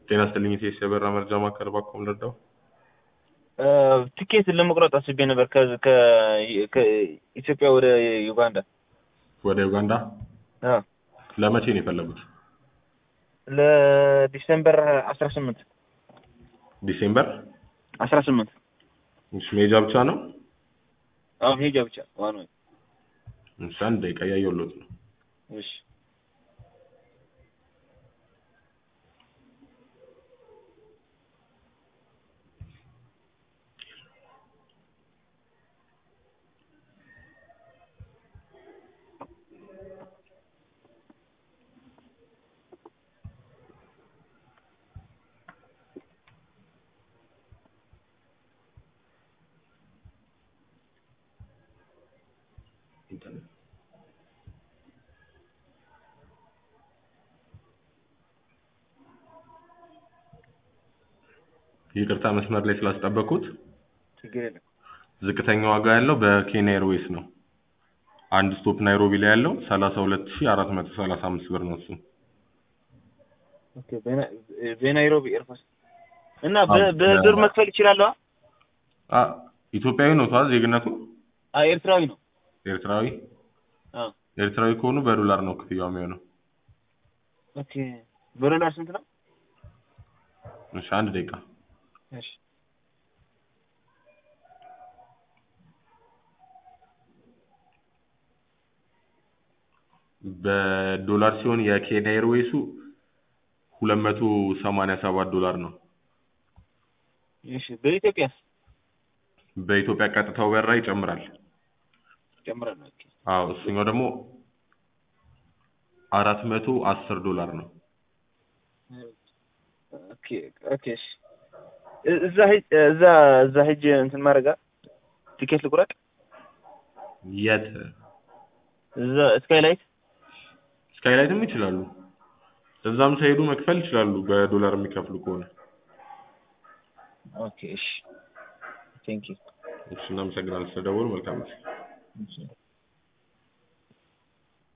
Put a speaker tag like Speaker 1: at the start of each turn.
Speaker 1: ጤና ይስጥልኝ ኢቴስ የበራ መርጃ ማዕከል ባኮም ልርዳው?
Speaker 2: ትኬት ለመቁረጥ አስቤ ነበር ከዚ- ከ- ከኢትዮጵያ ወደ ዩጋንዳ።
Speaker 1: ወደ ዩጋንዳ
Speaker 2: አዎ
Speaker 1: ለመቼ ነው የፈለጉት?
Speaker 2: ለዲሴምበር አስራ ስምንት
Speaker 1: ዲሴምበር
Speaker 2: አስራ ስምንት
Speaker 1: እሺ፣ መሄጃ ብቻ ነው?
Speaker 2: አሁን ሄጃ ብቻ ዋን ወይ
Speaker 1: እሺ፣ አንድ ደቂቃ እያየሁሎት ነው።
Speaker 2: እሺ
Speaker 1: ይቅርታ መስመር ላይ ስላስጠበቅኩት።
Speaker 2: ችግር የለም።
Speaker 1: ዝቅተኛ ዋጋ ያለው በኬንያ ኤርዌይስ ነው። አንድ ስቶፕ ናይሮቢ ላይ ያለው 32435 ብር ነው እሱ።
Speaker 2: ኦኬ በና- በናይሮቢ ኤርፎርስ እና
Speaker 1: አዎ፣
Speaker 2: በ- በብር
Speaker 1: በ-
Speaker 2: መክፈል ይችላለሁ?
Speaker 1: አ ኢትዮጵያዊ ነው ተዋዝ ዜግነቱ
Speaker 2: አይ ኤርትራዊ ነው።
Speaker 1: ኤርትራዊ
Speaker 2: አዎ
Speaker 1: ኤርትራዊ ከሆኑ በዶላር ነው ክፍያው የሚሆነው።
Speaker 2: ኦኬ በዶላር ስንት ነው?
Speaker 1: እሺ አንድ ደቂቃ
Speaker 2: እሺ
Speaker 1: በዶላር ሲሆን የኬንያ ኤርዌይሱ 287 ዶላር ነው።
Speaker 2: እሺ በኢትዮጵያስ
Speaker 1: በኢትዮጵያ ቀጥታው በራ ይጨምራል።
Speaker 2: ጨምራል። ኦኬ
Speaker 1: አዎ እሱኛው ደግሞ 410 ዶላር ነው።
Speaker 2: ኦኬ ኦኬ እሺ እ- እዛ ሂጅ እዛ እዛ ሂጅ እንትን ማድረጋ ቲኬት ልቁረጥ
Speaker 1: የት
Speaker 2: እዛ ስካይላይት
Speaker 1: ስካይላይትም ይችላሉ። እዛም ሳይሄዱ መክፈል ይችላሉ በዶላር የሚከፍሉ ከሆነ።
Speaker 2: ኦኬ እሺ ቴንክ ዩ
Speaker 1: እሺ እናመሰግናለን ስለደወሉ። መልካም ጊዜ።
Speaker 2: እሺ